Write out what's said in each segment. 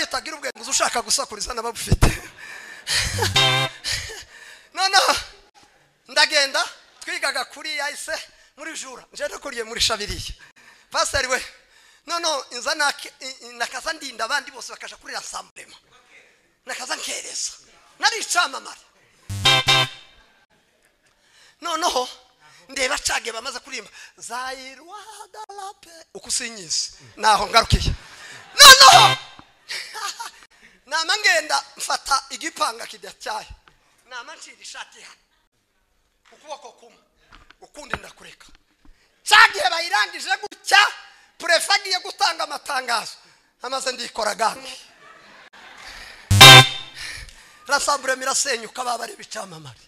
utagira ubwenge ushaka gusakuriza n'ababufite noneho ndagenda twigaga kuri yahise muri jura nje nakuriye muri shabiriya pasiteri we noneho inza nakaza ndinda abandi bose bakaja kurira samburema nakaza nkereza nari icamamare noneho ndeba cage bamaze kuririmba zairwadarape uko usinyiza naho ngarukiye noneho nama ngenda mfata igipanga kidacyaye nama ncira ishati hano ukuboko kumwe ukundi ndakureka cya gihe bayirangije gutya purefe agiye gutanga amatangazo amaze ndikora gangi rasambure mirasenyuka babare ibicamamare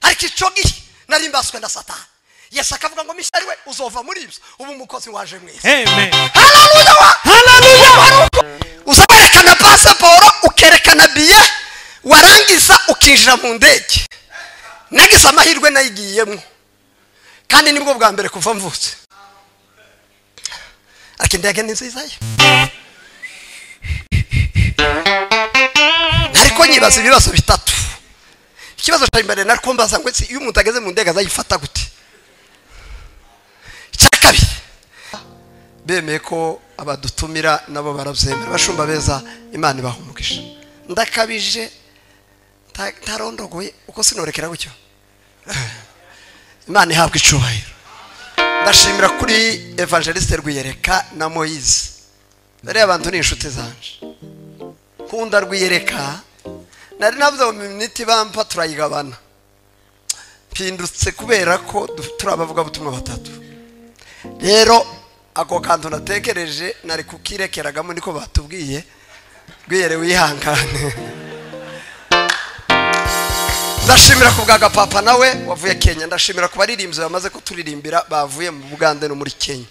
ariko icyo gihe nari mbaswe na satani yesu akavuga ngo mishya we uzova muri ibyo uba umukozi waje mwiza uza werekana pasiporo ukerekana biye warangiza ukinjira mu ndege nagize amahirwe nayigiyemo kandi nibwo bwa mbere kuva mvutse ariko indege ni nziza ye ariko nyibaza ibibazo bitatu ikibazo cya mbere nari kumbaza ngo iyo umuntu ageze mu ndege azayifata gute icya kabiri bemeye ko abadutumira nabo barabyemera bashumba beza imana ibaha umugisha ndakabije ntarondogoye uko sinorekera gutyo imana ihabwa icubahiro ndashimira kuri evangeliste rwiyereka na moyize bariya abantu ni inshuti zanje kunda rwiyereka nari navuze mu miniti bampa turayigabana mpindutse kubera ko turi abavugabutumwa batatu rero ako kantu natekereje nari kukirekeragamo niko batubwiye rwiyere wihangane ndashimira ku bwa gapapa nawe wavuye kenya ndashimira ku baririmbyi bamaze kuturirimbira bavuye mu bugande no muri kenya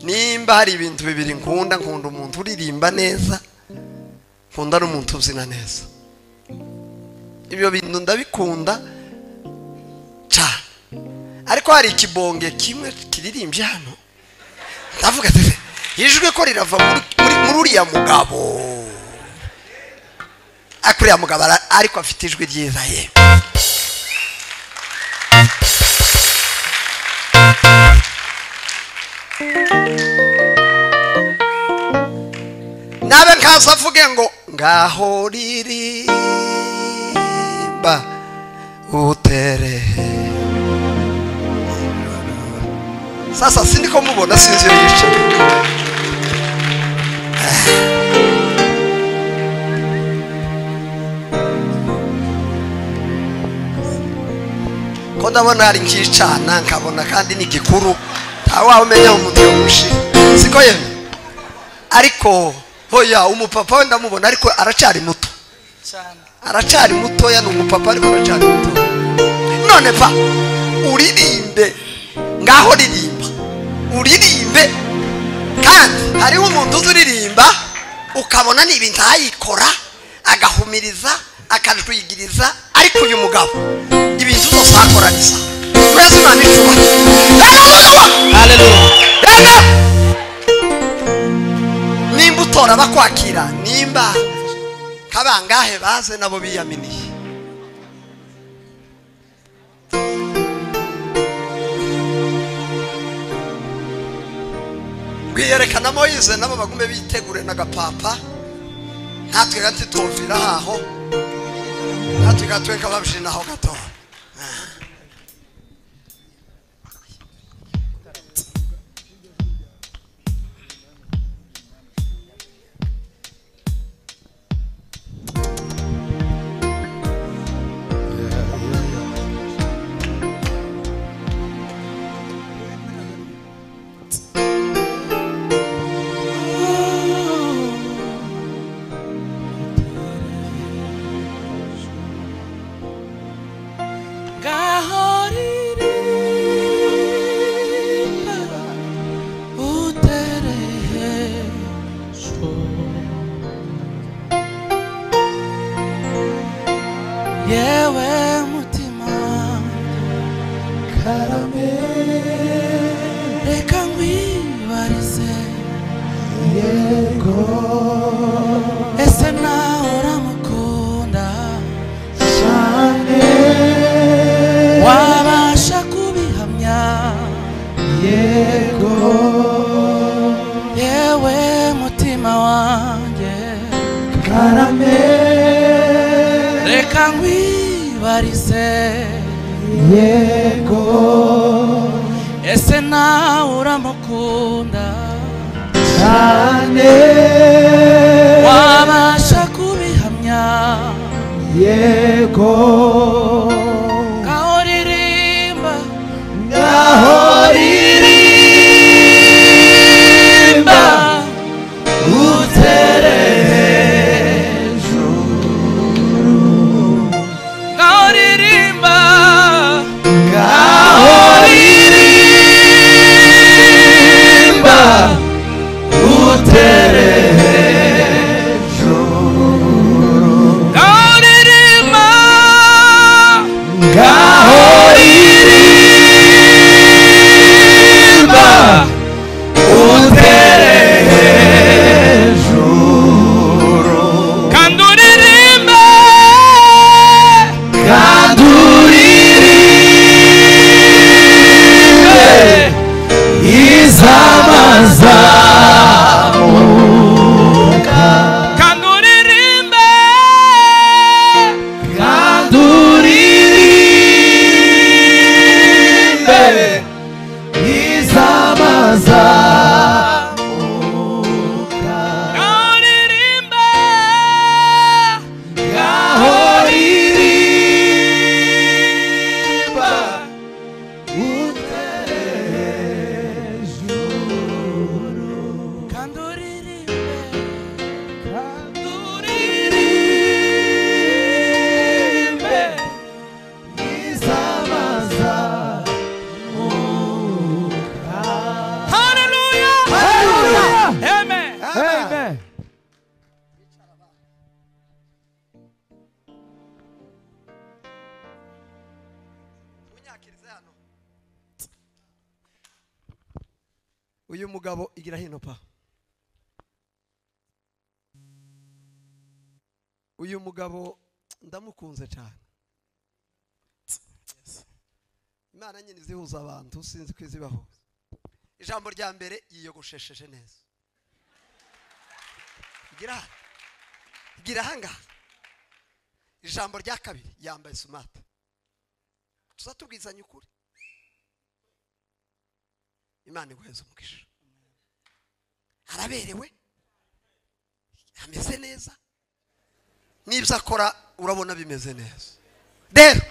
nimba hari ibintu bibiri nkunda nkunda umuntu uririmba neza nkunda n'umuntu ubyina neza ibyo bintu ndabikunda cyane ariko hari ikibonge kimwe kiririmbye hano ndavuga ati ijwi ko rirava muri uriya mugabo ariko uriya mugabo ariko afite ijwi ryiza ye nabe nkaza avuge ngo ngaho ririmba utere sasa si niko mubona sinzi iyo yicaye ko ndabona hari nkicana nkabona kandi ni gikuru ntawaho umenya umuntu yamushi siko yemwe ariko hoya umupapa we ndamubona ariko aracyari muto aracyari mutoya ni umupapa ariko aracyari muto none pa uririmbe ngaho ririmba uririmbe kandi hariho umuntu uzi uririmba ukabona ni ibintu ayikora agahumiriza akajwigiriza ariko uyu mugabo ibintu zose akoraniza mwese imana icuba nimba utora bakwakira nimba kabangahe baze nabo biyaminiye rwiyerekana moyize nabo bagume bitegure n'agapapa natwe gati twumvira aho natwe gatwe kababyinaho gato ese nawe uramukunda cyane wabasha kubihamya yego yewe mutima wanjye karame reka nkwibarize yego ese nawe uramukunda cyane wabasha kubihamya yego ngaho ririmba ngaho ririmba utere ngaho ririmba ngaho ririmba utere ngaho ririmba ngaho ririmba utere kandi uririmbe kandi uririmbe izamazamuka kandi uririmbe kandi uririmbe izamazamuka ngaho ririmbe ngaho ririmba kandi uririmbe utere haleluya amen Munyakirize hano. uyu mugabo igira hino pa uyu mugabo ndamukunze cyane imana nyine izihuza abantu sinzi ko izibahuza ijambo rya mbere yiyogoshesheje neza gira aha. gira ahangaha ijambo rya kabiri yambaye sumate tuzatubwizanya ukuri imana iguheze umugisha araberewe ameze neza n'ibyo akora urabona bimeze neza rero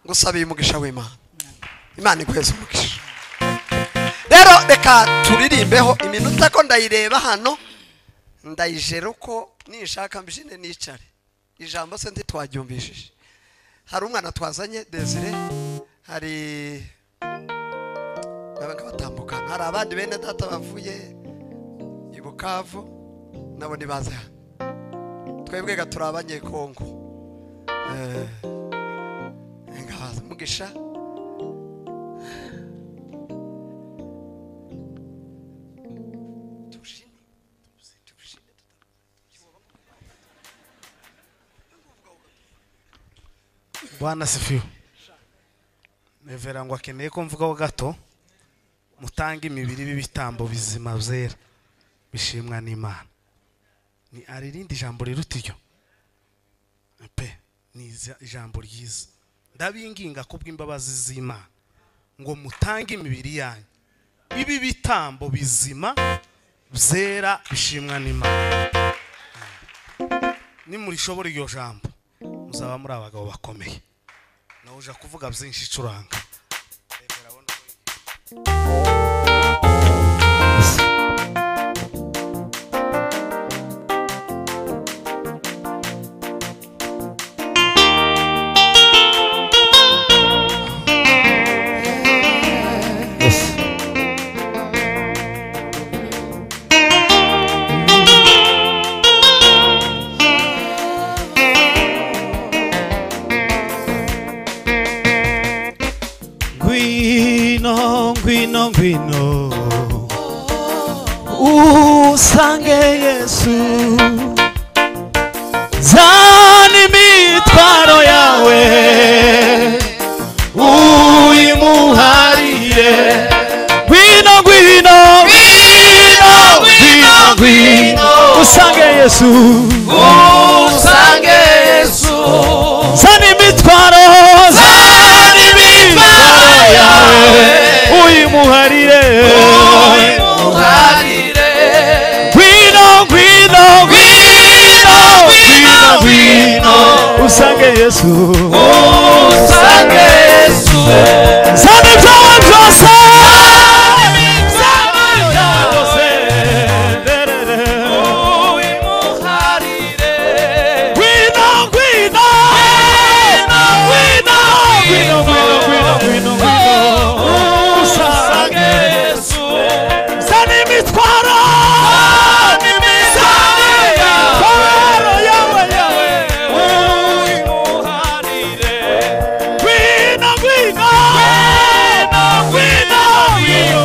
ngusabe uyu umugisha w'imana imana iguheze umugisha rero reka turirimbeho iminota ko ndayireba hano ndayijera uko nishaka mbyine nicare ijambo se ntitwaryumvishije hari umwana twazanye desire hari n'abandi batambukana hari abandi bene data bavuye i bukavu nabo ntibaze hano twebwe ga turi abanyekongo Eh, ngabaza umugisha tushine tushine bwana sifiwe nevera ngo akeneye ko mvugaho gato mutanga imibiri b'ibitambo bizima byera bishimwa n'imana ni hari irindi jambo riruta iryo pe ni iza- ijambo ryiza ndabinginga kubw'imbabazi z'imana ngo mutange imibiri yanyu ibi bitambo bizima byera bishimwa n'imana nimurishobora iryo jambo muzaba muri abagabo bakomeye nawe uja kuvuga byinshi icuranga ngwino ngwino ngwino usange yesu yesu zana imitwaro yawe uyimuharire ngwino ngwino ngwino ngwino ngwino usange yesu usange yesu zana imitwaro zana imitwaro yawe uyimuharire ngwino ngwino ngwino ngwino ngwino usange yesu usange yesu zana ibyawe byose Ngwino, ngwino. Ngwino, ngwino, ngwino, ngwino, ngwino, ngwino. Usange Yesu. Zana imitwaro. Imitwaro yawe, yawe. Ngwino, ngwino. Ngwino, ngwino, ngwino, ngwino, eh. Zana ibyawe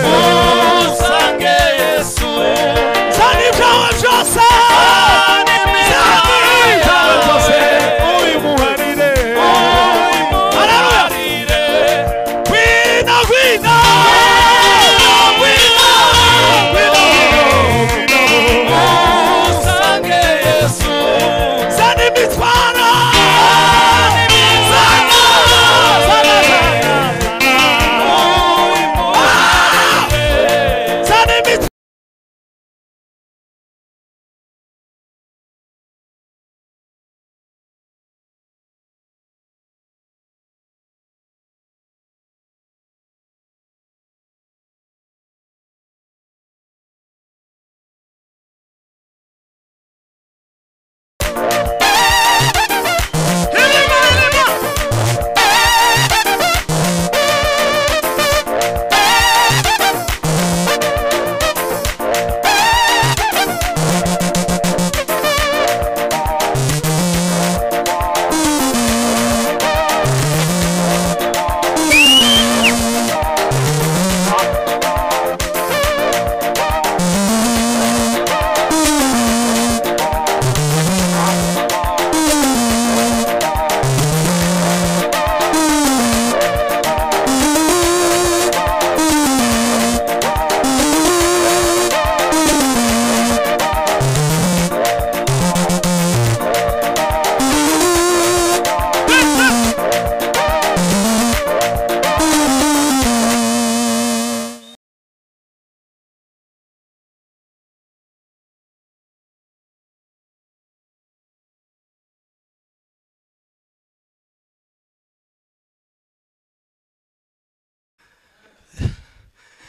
byose. Zana ibyawe byose. Ubimuharire. Haleluya. Gwina, gwina. Gwina, gwina. Zana imitwaro. Zana, zana, zana. Ah! Zana imitwaro.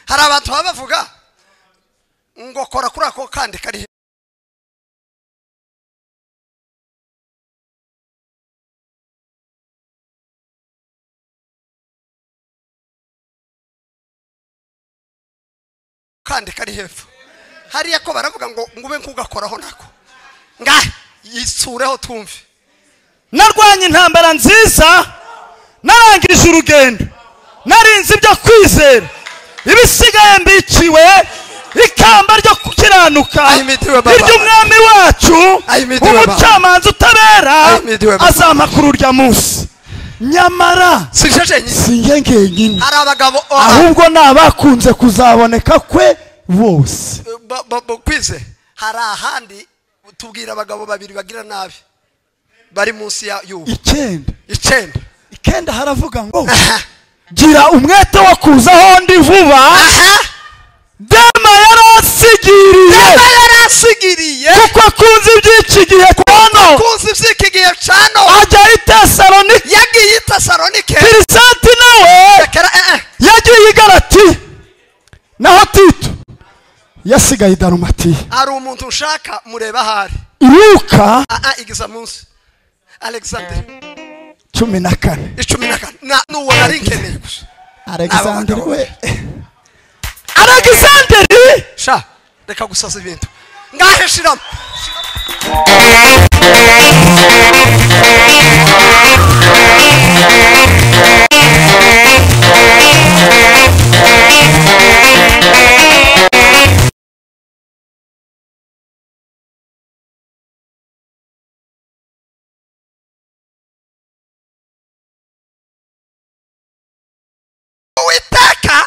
hari abantu baba bavuga ngo kora kuri ako kandi kari kandi kari hepfo hariya ko baravuga ngo ngube nkugakoraho nako ngahe yisureho tumve narwanye intambara nziza narangije urugendo narinze ibyo kwizera ibisigaye mbiciwe ikamba ryo gukiranuka Ahimidiwe Baba. iry'umwami wacu Ahimidiwe Baba. umucamanza utabera Ahimidiwe Baba. azampa kuri urya munsi nyamara sinjejenye si njye ngenyine hari abagabo ahubwo ni abakunze kuzaboneka kwe bose ba- ba- ba- kwize hari ahandi tubwira abagabo babiri bagira nabi bari munsi ya y'ubu icyenda icyenda ikenda haravuga ngo aha gira umwete wo kuza aho ndi vuba aha dema yarasigiriye aba yarasigiriye kuko akunze iby'iki gihe kono kuzi iby'iki gihe cano ajya i tesalonike yagiye i tesalonike kirisati nawe rekera eh eh yagiye i galati naho tito yasigaye i darumatiya hari umuntu ushaka mureba ahari iruka aha igiza munsi alexander cumi na kane icumi na kane Na- n'uwo nari nkeneye gusa alexanderi Abo we alexanderi sha reka gusaza ibintu ngahe shiramo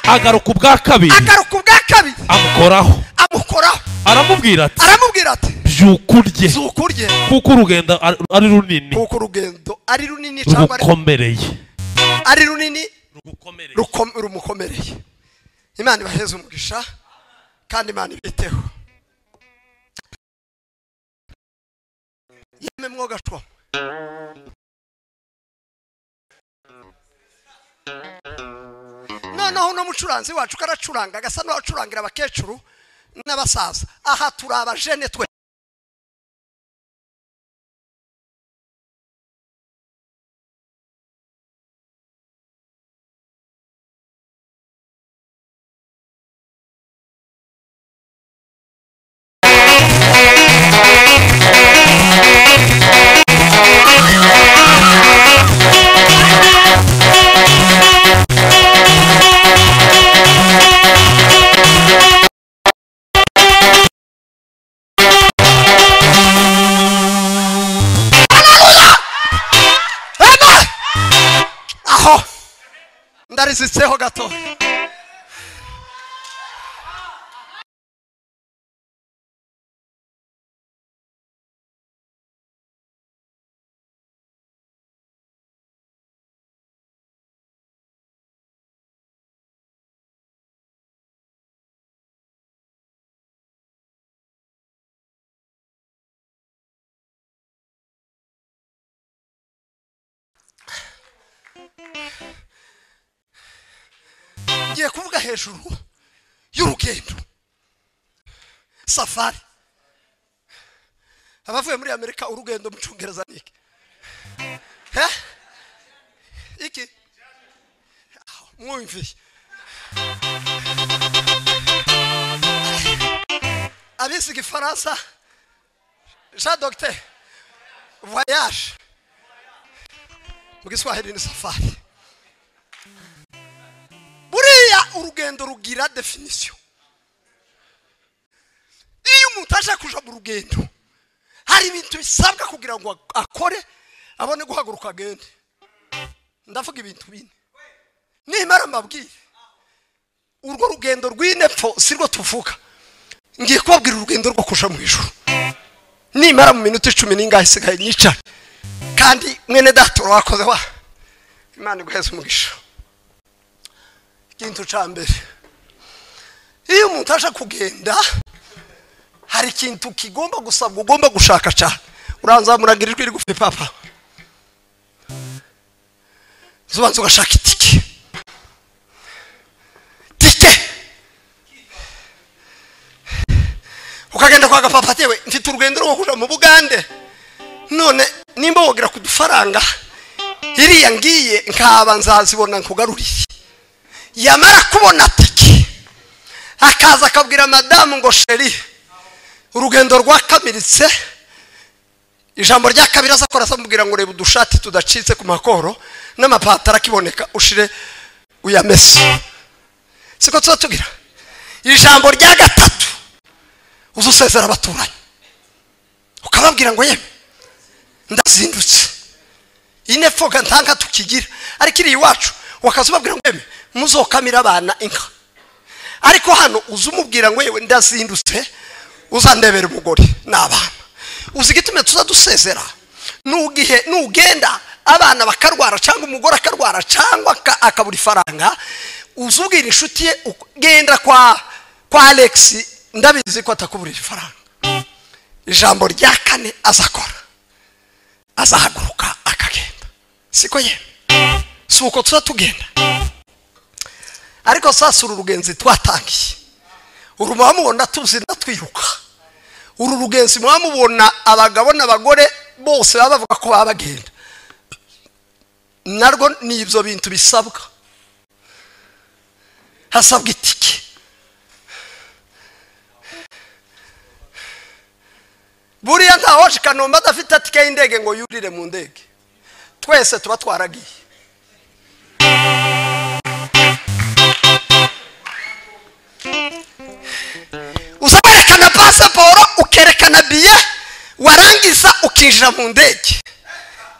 agaruka ubwa kabiri agaruka ubwa kabiri amukoraho amukoraho aramubwira ati aramubwira ati byuka urye zuka urye kuko urugendo ari ari runini kuko urugendo ari runini cyangwa ari- rugukomereye ari runini rugukomereye rukom- rumukomereye imana ibaheze umugisha kandi imana ibiteho yemwe mwogashwa noneho uno mucuranzi wacu karacuranga agasa n'uwacurangira abakecuru n'abasaza aha turi abajene twe Amen! aho ndarizitseho gato ngiye kuvuga hejuru y'urugendo safari abavuye muri amerika urugendo mu cyongereza ni iki he iki Aho, mwumviye abize igifaransa jean docteur voyage mu giswahili ni safari buriya urugendo rugira definisiyo iyo umuntu aje kuja mu rugendo hari ibintu bisabwa kugira ngo akore abone guhaguruka agende ndavuga ibintu bine nimara mbabwire urwo rugendo rw'inepfo sirwo tuvuga ngiye kubabwira urugendo rwo kuja mu ijuru nimara mu minota icumi n'ingahe isigaye nyicare kandi mwene data urakoze wa imana iguheze umugisha ikintu cya mbere iyo umuntu aje kugenda hari ikintu kigomba gusabwa ugomba gushaka cyane uranza muragira ijwi rigufi papa zubanza ugashaka itike tike ukagenda kwa gapapa atewe mfite urugendo rwo kuja mu bugande none nimba wogera ku dufaranga iriya ngiye nkaba nzazibona nkugaruriye yamara kubona tike akaza akabwira madamu ngo sheri urugendo rwakamiritse ijambo rya kabiri aza akora amubwira ngo reba udushati tudacitse ku makoro n'amapantaro akiboneka ushire uyamese siko tuba tugira ijambo rya gatatu uza usezera abaturanyi ukababwira ngo yewe ndazindutse ine foga ntanga tukigira ariko iri iwacu wakaza ubabwira ngo yewe muzokamira abana inka ariko hano uza umubwira ngo yewe ndazindutse uzandebera umugore n'abana uzi igituma tuza dusezera n'ugihe nugenda abana bakarwara cyangwa umugore akarwara cyangwa aka- akabura ifaranga uza ubwira inshuti ye uko- genda kwa kwa alex ndabizi ko atakuburira ifaranga ijambo rya kane azakora azahaguruka akagenda siko ye si uko tuza tugenda ariko sasa uru rugenzi twatangiye uru mwamubona tuzina twiruka uru rugenzi mwamubona abagabo n'abagore bose baba bavuga ko baba bagenda narwo ni ibyo bintu bisabwa hasabwa itike buriya nta waje kanombe adafite atike y'indege ngo yurire mu ndege twese tuba twaragiye uza werekana pasiporo ukerekana biye warangiza ukinjira mu ndege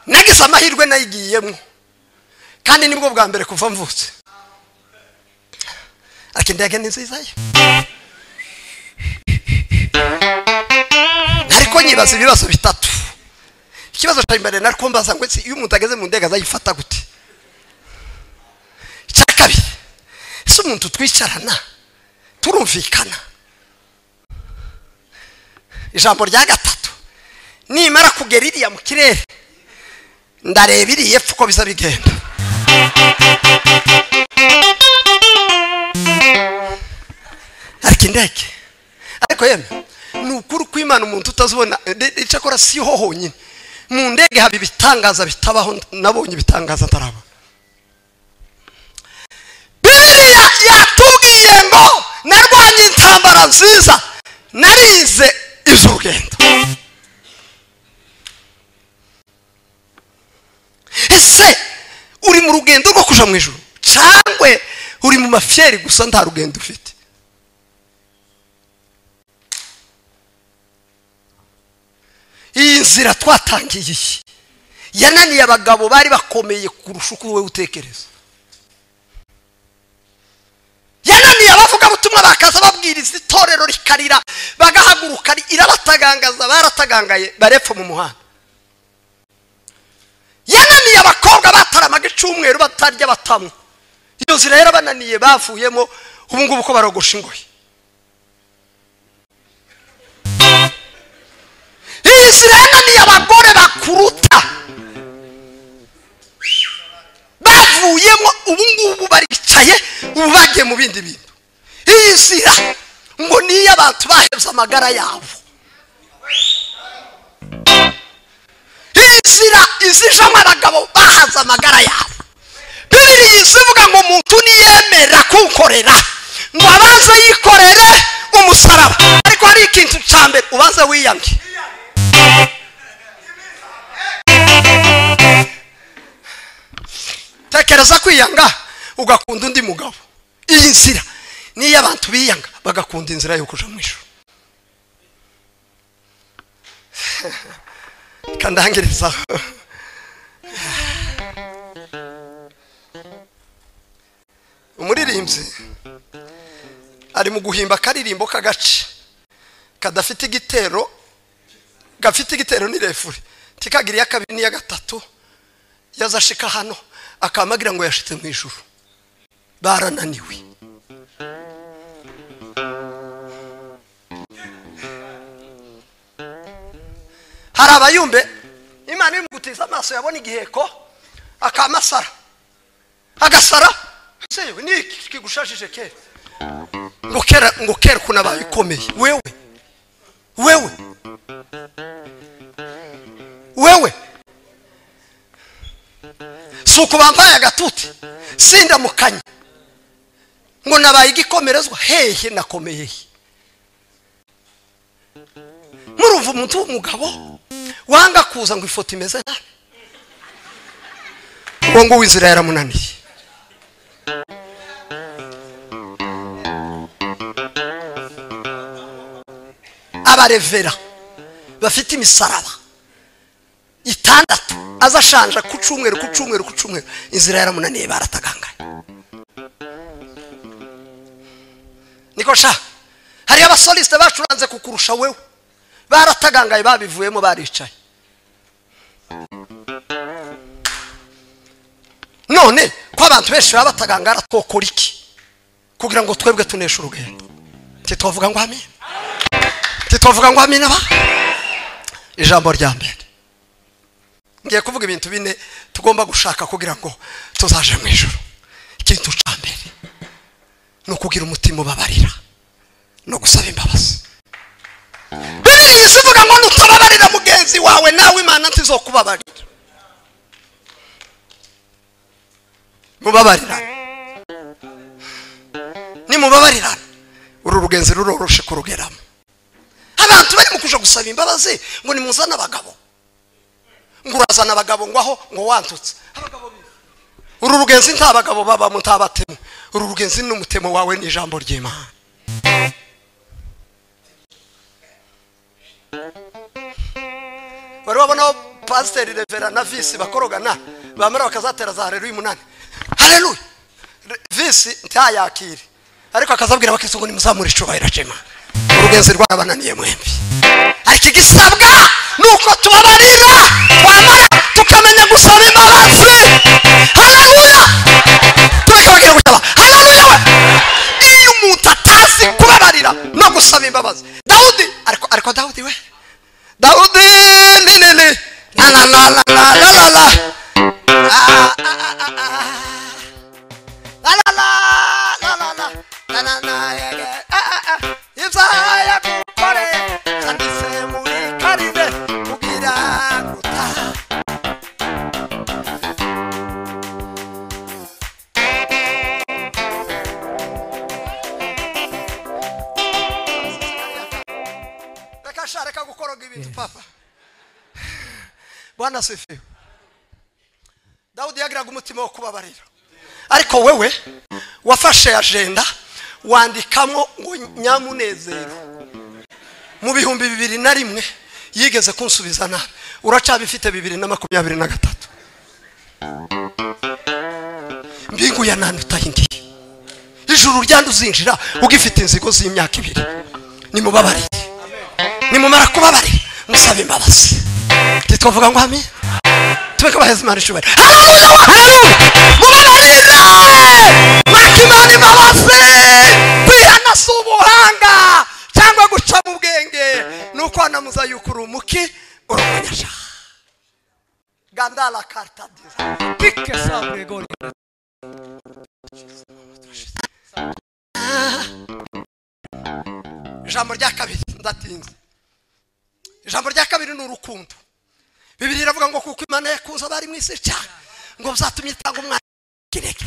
nagize amahirwe nayigiyemo kandi nibwo bwa mbere kuva mvutse ati indege ni nzizayo ariko nyibaza ibibazo bitatu ikibazo cya mbere nari kumbaza ngo ese iyo umuntu ageze mu ndege azayifata gute icya kabiri ese umuntu twicarana turumvikana ijambo rya gatatu nimara kugera iriya mu kirere ndareba iriya epfo uko biza bigenda ariko indege ariko yemwe ni ukuri ko imana umuntu utazibona icyakora si ho honyine mu ndege haba ibitangaza bitabaho nabonye ibitangaza ntaraba biriya yatubwiye ngo narwanye intambara nziza narize iz'urugendo ese uri mu rugendo rwo kuja mu ijuru cangwe uri mu mafyeri gusa nta rugendo ufite iyi nzira twatangiye iyi yananiye abagabo bari bakomeye kurusha uko wowe utekereza yananiye abavugabutumwa bakaza babwiriza itorero rikarira bagahaguruka irabatagangaza baratagangaye barepfa mu muhanda yananiye abakobwa bataramaga icyumweru batarya batanywa iyo nzira yarabananiye bavuyemo ubu ngubu ko barogosha ingoyi iyi nzira yananiye abagore bakuruta bavuyemo ubu ngubu baricaye ubu bagiye mu bindi bintu iyi nzira ngo ni iy'abantu bahebye amagara yabo iyi nzira izijamo abagabo bahaze amagara yabo bibiri zivuga ngo umuntu niyemera kunkorera ngo abanze yikorere umusaraba ariko hari ikintu cya mbere ubanze wiyamye tekereza kwiyanga ugakunda undi mugabo iyi nzira niyo abantu biyanga bagakunda inzira yo kuja mu ijuru kandangiriza umuririmbyi ari mu guhimba akaririmbo k'agace kadafite igitero gafite igitero ni refure tikagiriye kabiri n'iya gatatu yazashika hano akamagira ngo yashitse mu ijuru barananiwe hari abayumbe imana iri mu gutiza amaso yabona igiheko akamasara agasara ese yewe ni iki kigushashije kera ngo kera ngo kera ukuntu abaye ukomeye wewe wewe wewe si uku bambaye agatuti sindamukanye ngo nabaye igikomerezwa hehe nakomeye he murumva umuntu w'umugabo wanga kuza ngo ifoto imeze nabi uwo ngo w'inzira yaramunaniye abarevera bafite imisaraba itandatu aza ashanja ku cyumweru ku cyumweru ku cyumweru inzira yaramunaniye baratagangaye niko sha hari abasolisite bacuranze kukurusha wewe baratagangaye babivuyemo baricaye none ko abantu benshi baba batagangara twokora iki kugira ngo twebwe tuneshe urugendo ntitwavuga ngo amina ntitwavuga ngo amina ba ijambo rya mbere ngiye kuvuga ibintu bine tugomba gushaka kugira ngo tuzaje mu ijoro ikintu cya mbere ni ukugira umutima ubabarira no gusaba imbabazi biriya zivuga ngo nutababarira mugenzi wawe nawe imana ntizokubabarira mubabarirane nimubabarirane uru rugenzi ruroroshe kurugeramo abantu barimo kuja gusaba imbabazi ngo nimuzane abagabo ngo urazana abagabo ngo aho ngo wantutse uru rugenzi nta bagabo babamo nta batemu uru rugenzi n'umutemo wawe ni ijambo ry'imana wari wabona aho pasiteri revera na visi bakorogana bamara bakazatera za hareruya umunani hareruya visi ntayakire ariko akazabwira abakirisito ngo nimuzamure icyubahiro cy'imana urugenzi rw'abananiye mwembi ariko igisabwa ni uko tubabarira twamara tukamenya gusaba imbabazi haleluya tukababwira gusaba haleluya we iyo umuntu atazi kubabarira no gusaba imbabazi dawudi ariko ariko dawudi we dawudi ni ni ni na na na na na na na na Ah, ah, ah, ah, ah. La la la la la la la la la yeah, yeah. Ah, ah, ah. Ibyaha yakukore kandise muri karine kugira gutaha reka sha reka gukoroga ibintu papa bwana sifiwe dawudi yagiraga umutima wo kubabarira ariko wewe wafashe ajenda wandikamo ngo nyamunezero mu bihumbi bibiri na rimwe yigeze kunsubiza nabi uracyabifite bibiri na makumyabiri na gatatu mbingu ya nani utahindiye ijuru ryandi uzinjira ugifite inzigo z'imyaka ibiri nimubabariye nimumara kubabarira musaba imbabazi ntitwavuga ngo hame tube ko baheza imana icyubahiro mubabarire mwaka imana imbabazi kwihana si ubuhanga cyangwa guca mu bwenge ni uko wanamuza yuko uri umuki uri umunyacyaha gandala kartadira pike sabre gole ijambo rya kabiri ndatinze ijambo rya kabiri ni urukundo bibiri iravuga ngo kuko imana yakunze abari mu isi cyane ngo bizatumye itanga umwana kireke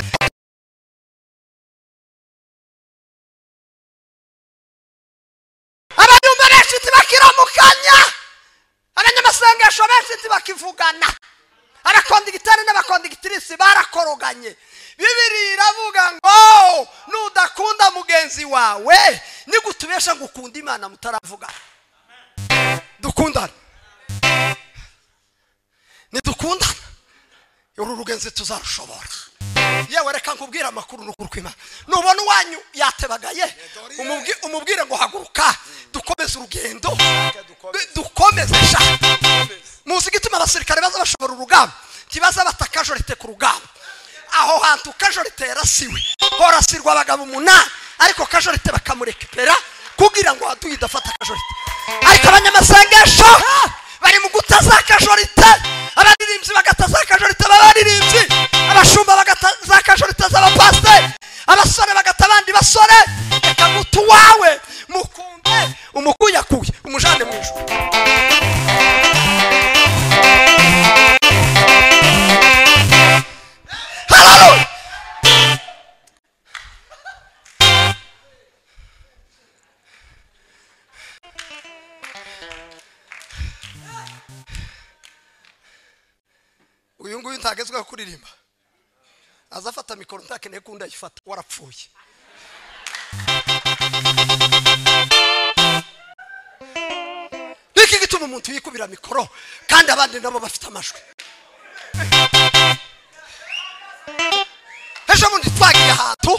abanyumva benshi bakiramukanya abanyamasengesho benshi bakivugana abakondigiteri n'abakondigitirisi barakoroganye bibiri iravuga ngo nudakunda mugenzi wawe nigutubesha ngo ukunde imana mutaravugana dukundane nidukundana uru rugenzi tuzarushobora yewe reka nkubwire amakuru n'ukuri kw'imana nubona uwanyu yatebagaye umubwi- umubwire ngo haguruka dukomeze urugendo du- dukomeze sha muzi gituma abasirikare baza bashobora urugamba ntibaza batakajorite ku rugamba aho hantu kajorite yarasiwe horasirwa abagabo umunani ariko kajorite bakamurekipera kugira ngo haduye idafata kajorite ariko abanyamasengesho bari mu gutaza kajorite abaririmbyi bagataza kajorite b'abaririmbyi abashumba bagataza kajorite z'abapasiteri abasore bagata abandi basore reka guta uwawe mukunde umukuyakuye umujane mu ijuru Hallelujah! uyu nguyu ntagezweho kuririmba aza afata mikoro ntakeneye ko undi ayifata warapfuye niki gituma umuntu yikubira mikoro kandi abandi nabo bafite amajwi ejo bundi twagiye ahantu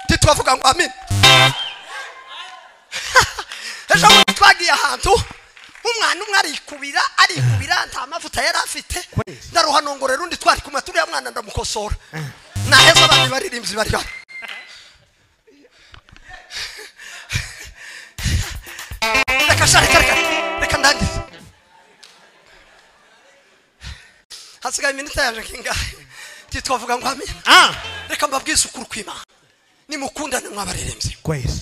ntitwavuga ngo amini ejo bundi twagiye ahantu umwana umwe arikubira arikubira nta mavuta yari afite ndaruhanongorera undi twari kumwe turiya mwana ndamukosora naheza abandi baririmbyi bari bari reka sha reka reka reka ndangize hasigaye iminota yaje kingahe ntitwavuga ngo amina reka mbabwize ukuri kw'imana nimukundane mwabaririmbyi kwezi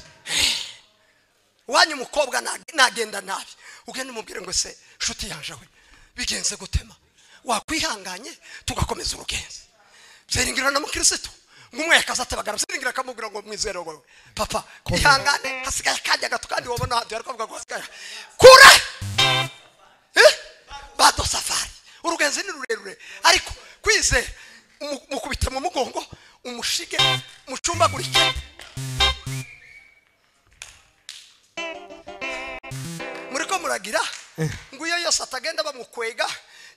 wanyu umukobwa nag- nagenda nabi ugende umubwire ngo se nshuti yaje we bigenze gutema wakwihanganye tugakomeza urugenzi byiringiro na mukirisitu ngumwe yakaza atabagara byiringiro akamubwira ngo mwizere wowe papa ihangane hasigaye akanya gato kandi wabona hadu yari kuvuga ngo hasigaye kure Eh? bado safari urugenzi ni rurerure ariko kwizera umu- mukubite mu mugongo umushige mucumbagurike muriko muragira ngo iyo yose atagenda bamukwega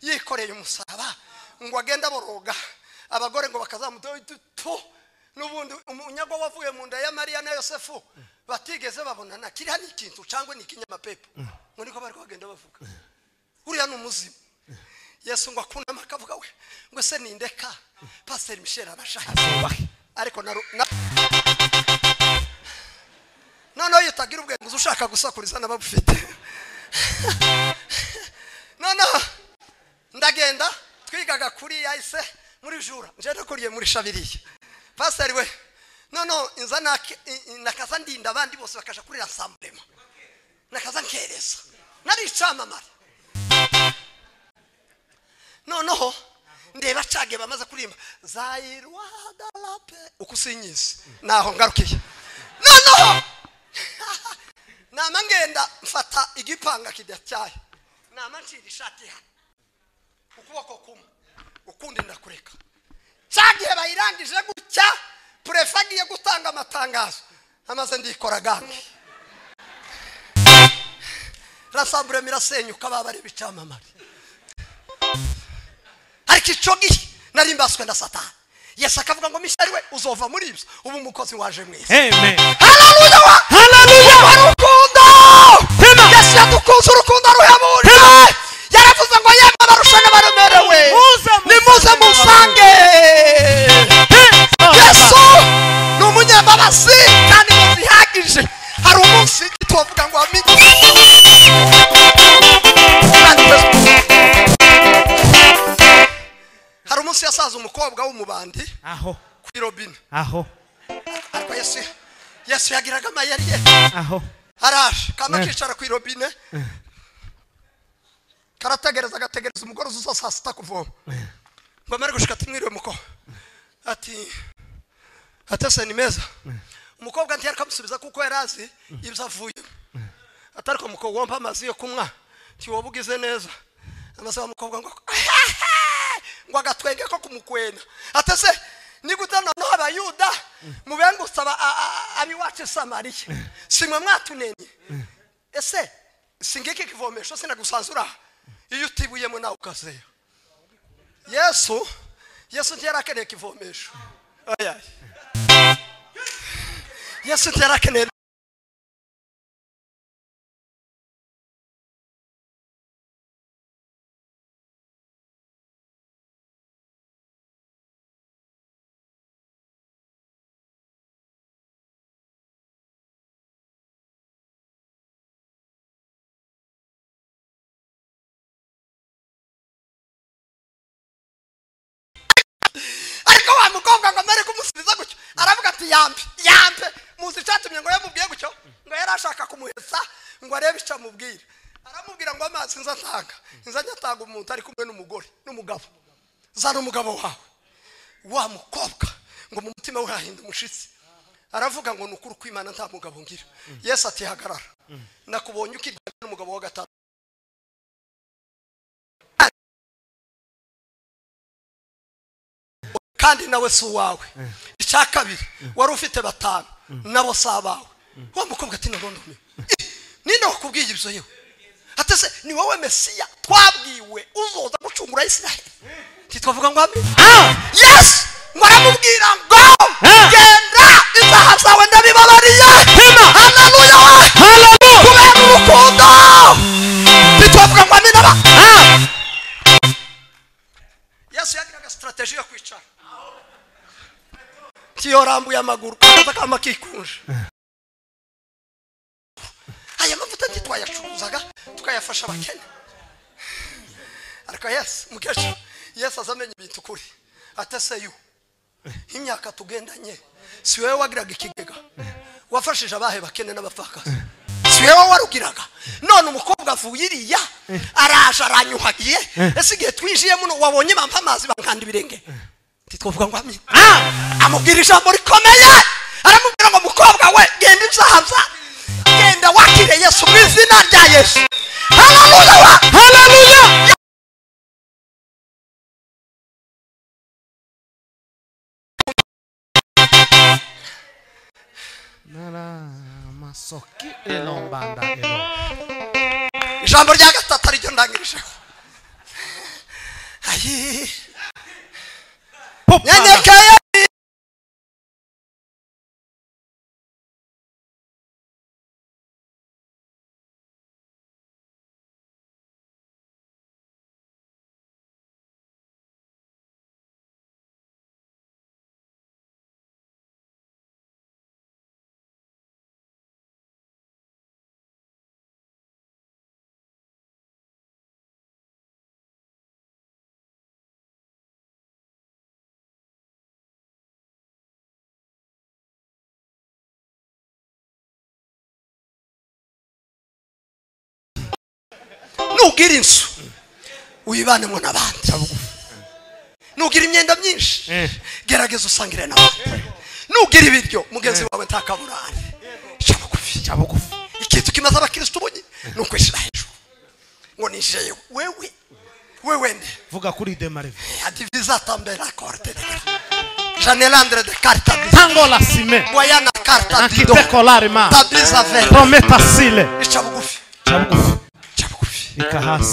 yikoreye umusaraba ngo agende aboroga abagore ngo bakazamutu n'ubundi umunyago wavuye mu nda ya mariya na yosefu batigeze babonana kiriya ni ikintu cyangwa ni ikinyamapepo ngo niko bari bagenda bavuga uriya ni umuzimu yesu ngo akunama akavuga we ngo se nindeka pasiteri michel arashaje ariko na ru- na- noneho iyo utagira ubwenge uza ushaka gusakuriza n'ababufite noneho ndagenda twigaga kuri yahise muri jura nje nakuriye muri shabiriya pasiteri we noneho inza nake- i- i- nakaza ndinda abandi bose bakaja kuri rasamburema nakaza nkereza nari icamamare noneho ndeba cage bamaze kurimba zairwadarape ukusinyizi naho ngarukiye noneho nama ngenda mfata igipanga kidacyaye nama ncira ishati hano ukuboko kumwe ukundi ndakureka cya gihe bayirangije gutya purefe agiye gutanga amatangazo amaze ndikora gange rasamburema irasenyuka baba ari ibicamamare ariko icyo gihe nari mbaswe na satani yesu akavuga ngo mishari we uzova muri ibyo ubu umukozi waje mwiza amen haleluya wa haleluya wa rukundo yesu yadukunze urukundo ruhebuje yaravuze ngo yemwe abarushanwa baremerewe Nimuze musange nimuze musange yesu ni umunyambabazi kandi ngo zihagije hari umunsi igiti wavuga ngo wamenye hari umunsi yasaza umukobwa w'umubandi aho kuri robine aho ariko yesu yesu yagiraga amayeri ye aho araje kama kicara ku irobine karategereza agategereza umugore uza saa sita kuvoma ngo amare gushika tumwiriwe muko ati atese ni meza umukobwa ntiyari kamusubiza kuko yari azi ibyo avuyemo atariko mukobwa wampa amazi yo kunywa ntiwoba ugize neza amaze wa mukobwa ngo ngo agatwenge ko kumukwena atese nigute noneho abayuda mubengutse aba- a- a- abiwacu i samariya simwe mwatunenye ese singiki kivomesho sinagusanzura iyo utibuyemo nawe ukazeya yesu yesu ntiyari akeneye kivomesho Oya. yesu ntiyari akeneye ariko wa mukobwa ngo amare kumusubiza gutyo aravuga ati yambe yambe muzi icyatumye ngo yamubwiye gutyo ngo yari ashaka kumuhesa ngo arebe icyo amubwira aramubwira ngo amazi nza atanga nza njya atanga umuntu ari kumwe n'umugore n'umugabo zana umugabo wawe wa mukobwa ngo mu mutima we hahinda umushitsi aravuga ngo ni ukuri kw'imana nta mugabo ngira yesu ati hagarara nakubonye ukirwanya n'umugabo wa gatanu kandi nawe si uwawe icya kabiri wari ufite batanu nabo si abawe wa mukobwa ati narondomewe ninde wakubwiye ibyo yewe atese ni wowe mesiya twabwiwe uzoza gucungura isiraheli ntitwavuga ngo amen yesu mwaramubwira ngo genda ibyaha byawe ndabibabariye haleluya kubera urukundo ntitwavuga ngo amen aba yesu yagiraga sitarateji yo kwicara ntiyo rambuye amaguru kaza kama kikunje aya mavuta ntitwayacuruzaga tukayafasha abakene ariko yesu mukecuru yesu aza amenya ibintu ukuri ataseyu imyaka tugendanye si wowe wagiraga ikigega wafashije abahe bakene n'abapfakazi si wowe warugiraga none umukobwa avuye iriya araje aranyuhagiye ese igihe twinjiye muno wabonye bampa amazi bankanda ibirenge ntitwavuga ngo amina amubwira ijambo rikomeye aramubwira ngo mukobwa we genda ibyahaza genda wakire yesu mu izina rya yesu haleluya haleluya masoki elombanda ijambo rya gatatu ariryo ndangirijeho ayi nyenyekeye nugira inzu wibanemo n'abandi nugira imyenda myinshi gerageza usangire n'abandi nugira ibiryo mugenzi wawe ntakaburane cya bugufi cya bugufi ikintu kimaze abakirisitu bunyi ni ukwishira hejuru ngo nishyire wewe wewe nde vuga kuri demareve adivisatambera korte janelandre de carta tangola sime boyana carta dido akitekolare ma tabiza vera prometa sile cya bugufi cya bugufi reka hasi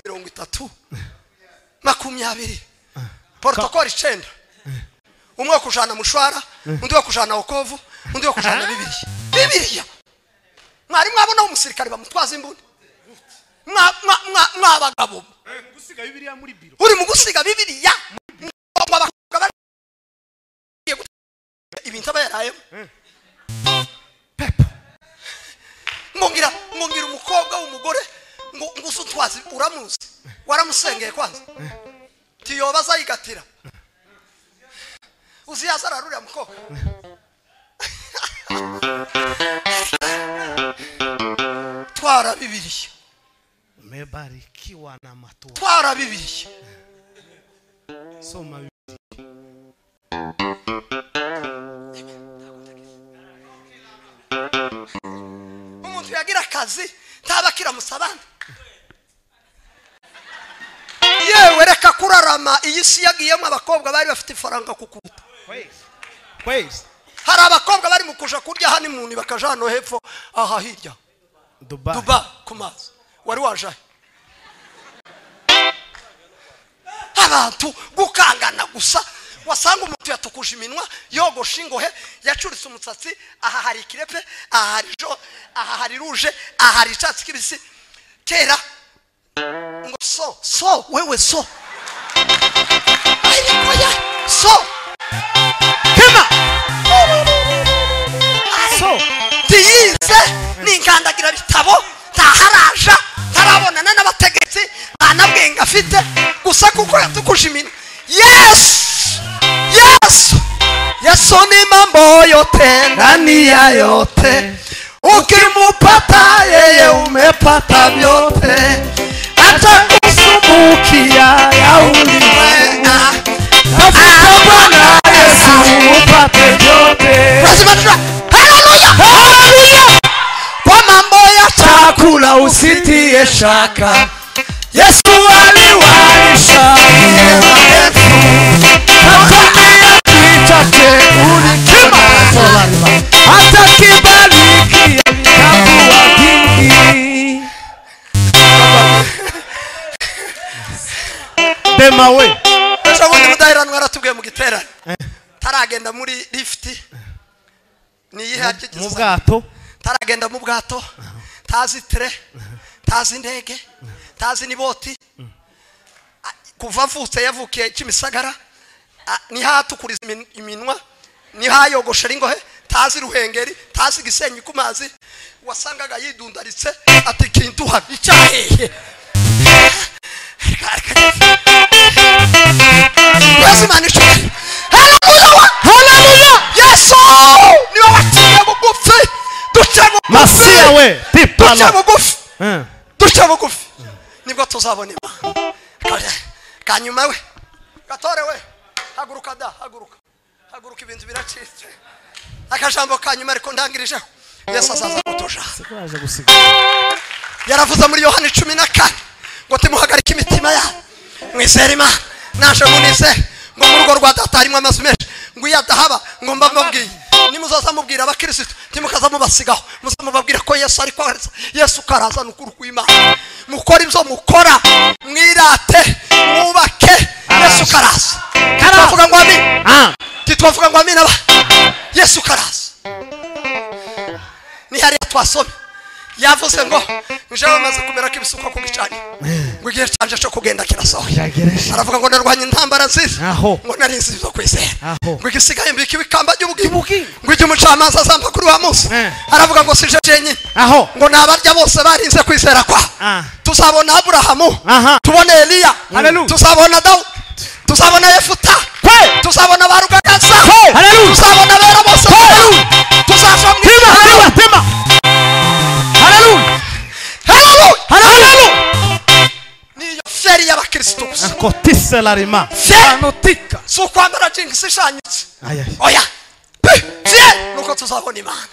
mirongo itatu makumyabiri porotokoli icenda umwe wo kujana mushwara undi wo kujana okovu undi wo kujana bibiriya bibiriya mwari mwabona umusirikare bamutwaza imbuni Mwa- mwa- mwa- mwabagabo uri mu gusiga bibiriya Mwabagabo abakobwa bari- ibintu aba yarayemo ngongira ngongira umukobwa w'umugore ngo ngo uze utwaze uramuzi waramusengeye kwanza tiyoba azayigatira uziyaza ararurira mukobwa twara bibiriya umebarikiwa na matua twara bibiriya soma bi- umuntu yagira akazi ntabakira musabane yewe reka kurarama iyi si yagiyemo abakobwa bari bafite ifaranga kukuruta kwezi hari abakobwa bari mu kuja kurya hano imuni bakaja hano hepfo aha hirya dubai duba ku mazi wari wajahe abantu gukangana gusa wasanga umuntu yatukuje iminwa yogosha ingohe yacuritse umusatsi aha hari ikirepe aha hari jo aha hari ruje aha hari icyatsi kibisi kera ngo so so wewe so ariko ya so kema so ntiyize ni inkandagira bitabo ntaharaja ntarabonana n'abategetsi nta na bwenge afite gusa kuko yatukuje iminwa yesu yesu yesu ni mambo yote ndani ya yote ukimupata yeye umepata vyote hata kusumbukia ya ulimwenga Ah, Bwana Yesu upate vyote lazima tuna haleluya kwa mambo ya chakula usitie shaka yesu aliwalisha mema yetu akwambia kichache ulikima hata kibarikia kitakuwa kingi dema we ejo bundi mudaheranwa yaratubwiye mu giterane taragenda muri lifuti niyihe mu akigizwe bwato taragenda mu bwato tazi tire tazi indege tazi n'iboti A- kuva avutse yavukiye kimisagara A- niho atukuriza imin- iminwa niho ayogoshera ingohe tazi ruhengeri tazi gisenyi ku mazi wasangaga yidundaritse ati kintuha icyahehe yesu imana ishobora haleluya haleluya yesu niwe waciye bugufi duce bugufi masia we duce pipala bugufi Eh, duce bugufi nibwo tuzabona imana Kare, kanyuma we gatore we haguruka da haguruka haguruka ibintu biracitse akajambo kanyuma ariko ndangirijeho yesu azaza kutuja turaza gusiga yaravuze muri yohani cumi na kane ngo timuhagarike imitima yabo mwizere imana naje munize ngo mu rugo rwa data harimo amazu menshi ngo iyo adahaba ngo mba mbabwiye nimuzaza mubwira abakirisitu ntimukaza mubasigaho muza mubabwira ko yesu ari kwaraza yesu karaza ni ukuri kw'imana mukore ibyo mukora mwirate mwubake yesu karaza twavuga ngo amina ah titwavuga ngo amina ba yesu karaza ni hariya twasomye yavuze ngo nje bamaze kumera ko ibisuko ku gicaniro ngo igihe cyanjye cyo kugenda kirasohoye biragereje aravuga ngo narwanye intambara nziza Aho. ngo narinzi ibyo kwizera Aho. ngo igisigaye mbika ibikamba by'ubugingo By'ubugingo. ngo igihe umucamanza azamba kuri wa munsi Eh. aravuga ngo sije jenyine aho ngo nabarya bose barinze kwizera kwa Ah. tuzabona aburahamu Aha. tubone eliya Hallelujah. tuzabona dawudi tuzabona yefuta Kwe. tuzabona ba ruganyaza Kwe. Hallelujah. tuzabona abera bose tuzava mu tema ijuru tema tema haleluya Hallelujah. haleluya niyo feri y'abakirisitu gusa akotiselarima feri si ukwambara jingisi ishanyitse oya Pe. feri nuko tuzabona imana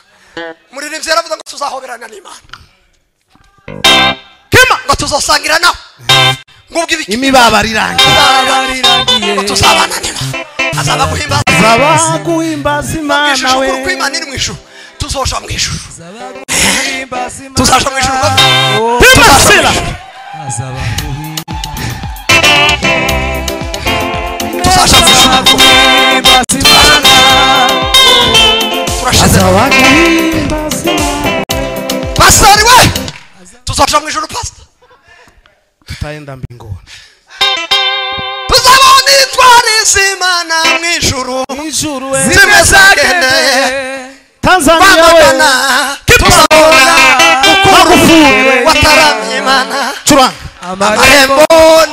muririmbyi yaravuze ngo tuzahoberana n'imana kema ngo tuzasangira nawe ngo ubwo ibiki imibabaro irangiye ngo tuzabana n'imana azaba guhimbaza zaba guhimbaza imana ijisho we kuko imana iri mu ijuru tuzoja mu ijuru tuzaja mu ijuru timasela tuzaja mu ijuru turashize zaba guhimbaza pastori we tuzaja mu ijuru pastor tutaenda mbinguni tuzabona intwari z'imana mu ijuru mw'ijuru we zimezagendeye tanzania we bamagana tuzabona ukuru Magufuli. wataramye imana curanga amarembo